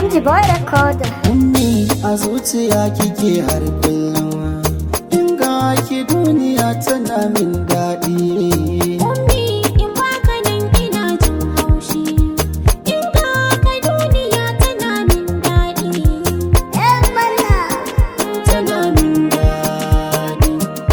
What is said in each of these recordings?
MG Boy Recorder. Ummi a zuciya kike har kullum In ga ki duniya tana min daɗi Ummi in baka nan ina jin haushi In ka ka duniya tana min daɗi Yan mana. Tana min daɗi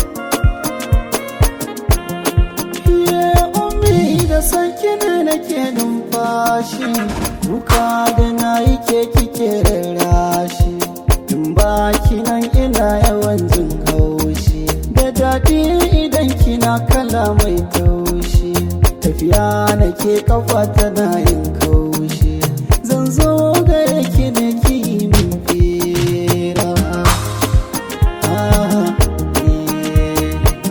Ye ummi da sanki ne nake numfashi Kuka da na yi ke kike rarrashi In ba ki nan ina yawan jin haushi Da daɗi idan kina kala mai taushi Tafiya nake kafa tana yin kaushi Zan zo gare ki ne ki yi min fira Ah, eh.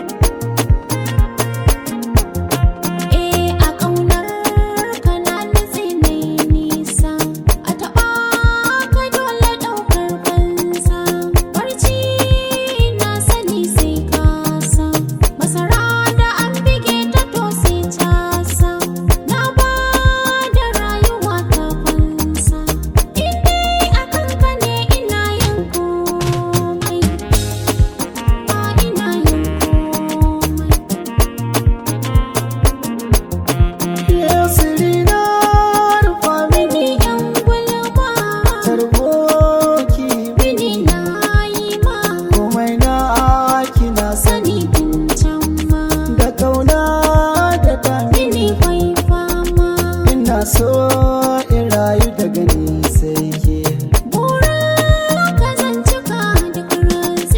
Eh a ƙaunar ka na nutse mai nisa A taɓa ka dole ɗaukar fansa Barci na sani sai kasa Masara da an bige ta to sai casa Na ba da rayuwa ta fansa In dai a kanka ne ina yin komai Ba ina yin komai Yasiri na rufa mini Bini yan gulma tarboki Bini na yi ma komai na kina sani Sani tun can ma da kauna da dami Bini kwai fama ina so in rayu daga ni sai ke Bura ka zan cika duk rantsi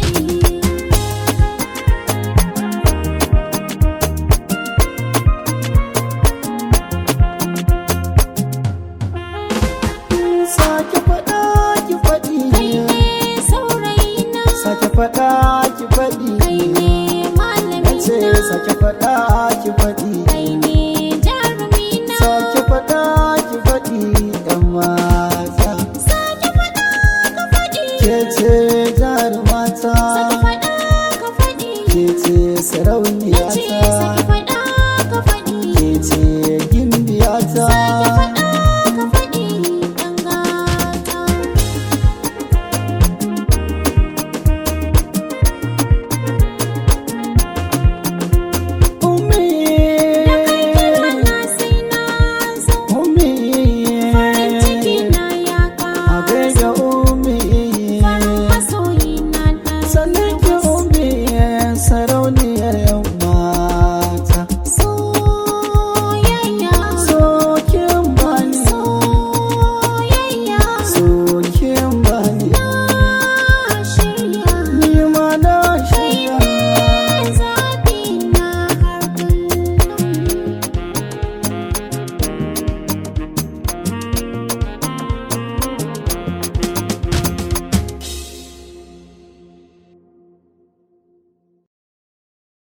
sake faɗa ki faɗi Kai ne saurayina sake faɗa ki faɗi Kai ne nace malamina sake faɗa ki faɗi Kai ne jarumina sake faɗa ki faɗi yan mata Sake faɗa ka faɗi ke ce jarumata Sake faɗa ka faɗi ke ce Nace sarauniyata sake faɗa ka faɗi ke ce